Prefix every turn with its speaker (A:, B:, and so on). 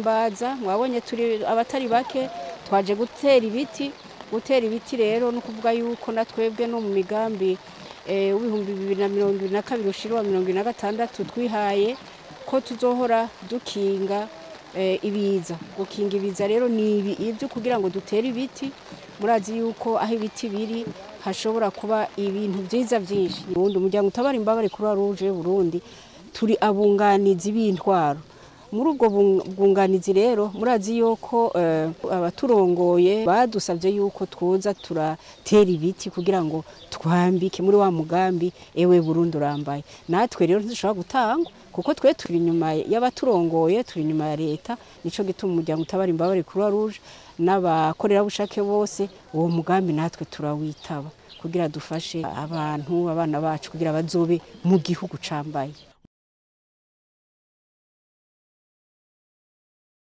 A: guhimbaza mwabonye turi abatari bake twaje gutera ibiti gutera ibiti rero no kuvuga yuko na twebwe no mu migambi w'ibihumbi bibiri na mirongo ibiri na kabiri ushira mirongo ibiri na gatandatu twihaye ko tuzohora dukinga ibiza gukinga ibiza rero ni ibi ibyo kugira ngo dutere ibiti murazi yuko aho ibiti biri hashobora kuba ibintu byiza byinshi ubundi umuryango utabara imbabare kuri ruje Burundi turi abunganizi b'intwaro muri ubwo bwunganizi rero murazi yuko abaturongoye badusabye yuko twoza turatera ibiti kugira ngo twambike muri wa mugambi ewe Burundi urambaye natwe rero ntidushobora gutangwa kuko twe turi inyuma y'abaturongoye turi inyuma ya leta nico gituma umuryango utabara imbabare kuri ruje n'abakorerabushake bose uwo mugambi natwe turawitaba kugira dufashe abantu abana bacu kugira bazobe mu gihugu cambaye